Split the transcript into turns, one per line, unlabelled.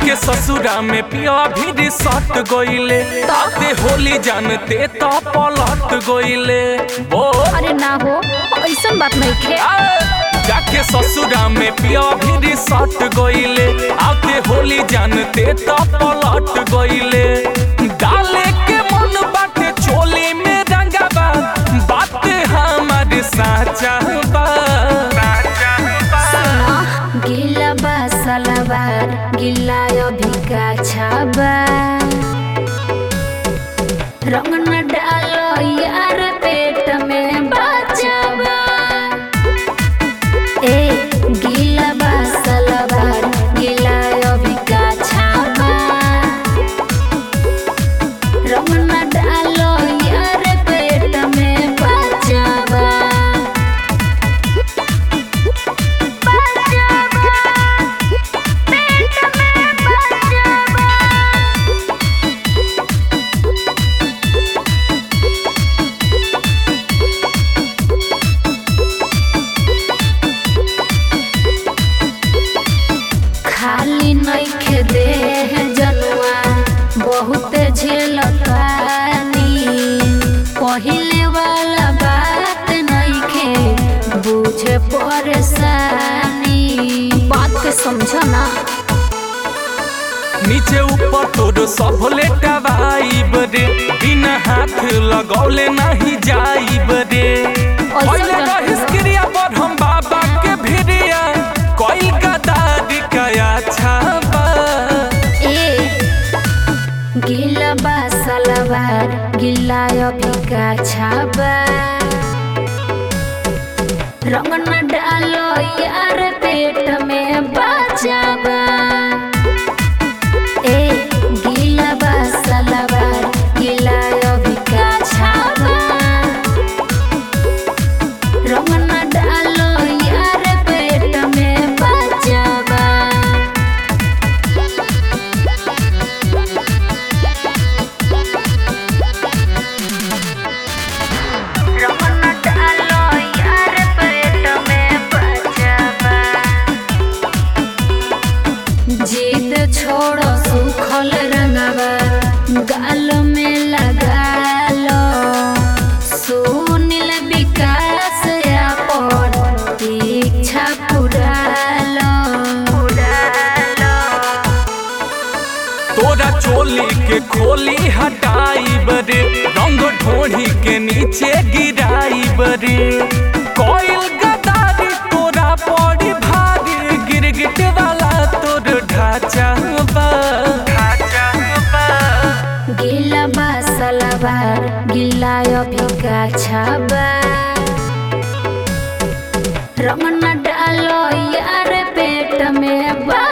जाके ससुरा में पिया भी सट गइले ताते होली जानते तो पलट गइले ओ
अरे ना हो ऐसा बात नहीं खे
जाके ससुरा में पिया भी सट गइले आते होली जानते तो पलट गइले डाले के मन बाटे चोली में रंगाबा बात हमारे साचा बा
गिला बा सलवार गिला अभी का छाबा रंग न डालो यार पेट में बचावा ए गिला बा सलवार गिला अभी का छाबा रंग न डालो यार पेट में बचावा खाली नइखे देह जनुआ बहुत झेलतानी पहिले वाला बात नइखे बुझे परेशानी बात के समझ ना
नीचे ऊपर तोर सब लेटवाइब रे बिना हाथ लगौले नहीं जाइब रे पहले
करते
रहिस
हो?
क्रिया पर हम बाबा के भिरिया कोई गदारी कया छाबा
ए गिला बा सलवार गिला अभी का छाबा रंग न डालो यार पेट में बचावा ए गिला बा सलवार गिला अभी का छाबा रंग न डालो यार पेट में बचावा रमन डालो यार पेट में बचावा जीत छोड़ो सुखल रंगवा गाल में लगा लो सुनील विकास अपन इच्छा पूरा लो
तोरा चोली के खोली हटाइब रे रंग ढोढ़ी के नीचे गिराइब रे कोयल गदारी तोरा पड़ी भारी गिरगिट वाला तोर ढांचा बा ढांचा बा
गिला बा सलवार गिला अभी का छाबा रंग न डालो यार पेट में बा